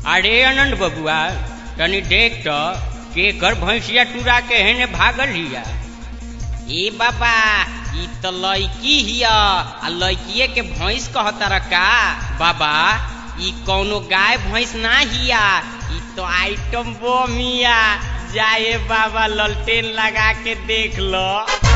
अरे अनंत बबुआ तनी देख तो केकर भैंसिया टूरा के हेने भागल हिया ए बाबा ई तो लड़की हिया आ लड़किए के भैंस कहतर का बाबा ई कौनो गाय भैंस ना हिया ई तो आइटम बम हिया जाए बाबा ललटेन लगा के देख लो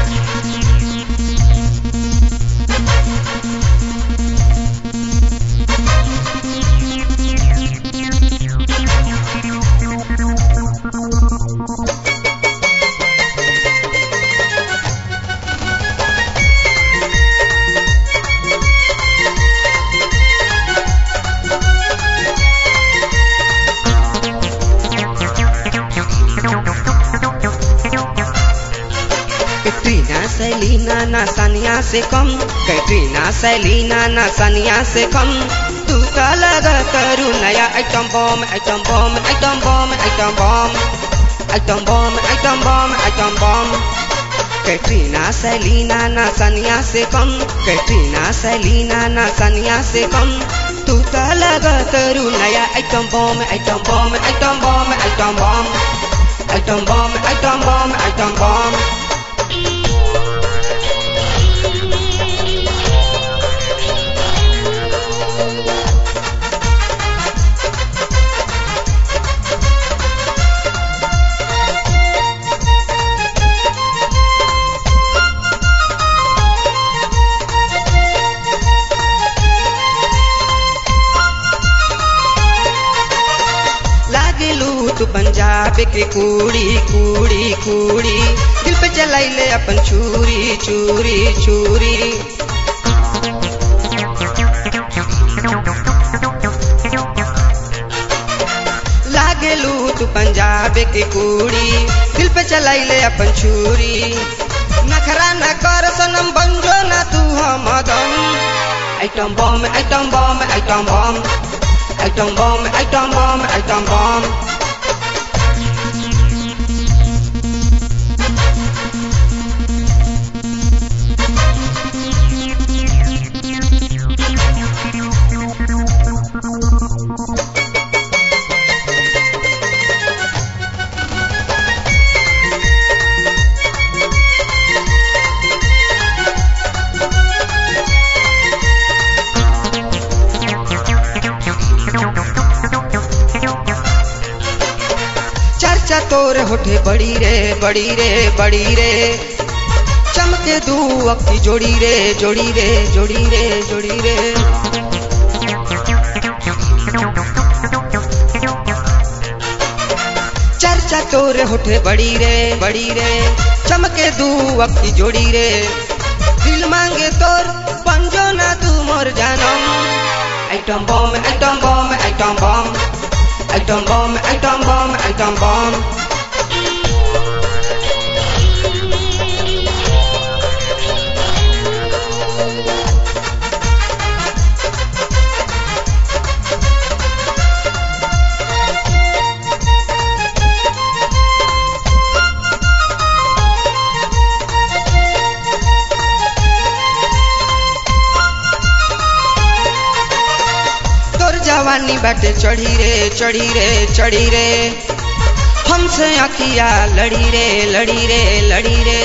कैटरीना सैलीना ना सानिया से कम कैटरीना सैलीना ना सानिया से कम तू का लगा करू नया item bomb item bomb item bomb item bomb item bomb item bomb item bomb Katrina Celina ना सानिया से कम कैटरीना सैलीना ना सानिया से कम तू का लगा करू नया item bomb item bomb item bomb item bomb item bomb item bomb item bomb लागलू तू पंजाब के कूड़ी कूड़ी कूड़ी दिल पे चलाइले अपन चूरी चूरी चूरी लागलू तू पंजाब के कूड़ी दिल पे चलाइले अपन छुरी नखरा न कर सनम बंजो ना तू हम दम item bomb item bomb item bomb item bomb item bomb item bomb चर्चा तोर होठे बड़ी रे बड़ी रे बड़ी रे चमके दू अक्की जोड़ी रे जोड़ी रे जोड़ी रे जोड़ी रे चर्चा तोर होठे बड़ी रे बड़ी रे चमके दू अक्की जोड़ी रे दिल मांगे तोर पंजो ना तू मोर जानम item bomb item bomb item bomb item bomb item bomb item bomb तोर जवानी बाटे चढ़ी रे चढ़ी रे चढ़ी रे हमसे अखिया लड़ी रे लड़ी रे लड़ी रे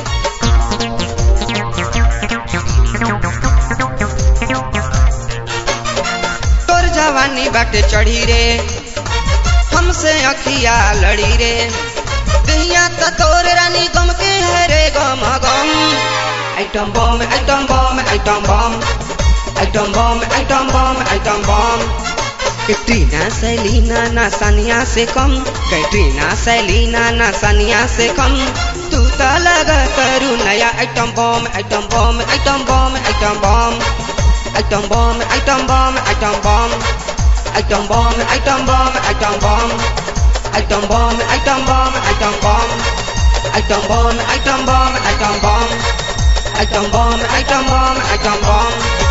तोर जवानी बाटे चढ़ी रे हमसे अखिया लड़ी रे दहिया त तोर रानी गम के है रे गम गम item bomb item bomb item bomb item bomb item bomb item bomb Katrina Celina ना सानिया से कम कैटरीना सैलीना ना सानिया से कम तू तो लगा करू नया item bomb item bomb item bomb item bomb item bomb item bomb item bomb item bomb item bomb item bomb item bomb item bomb item bomb item bomb item bomb item bomb item bomb item bomb item बम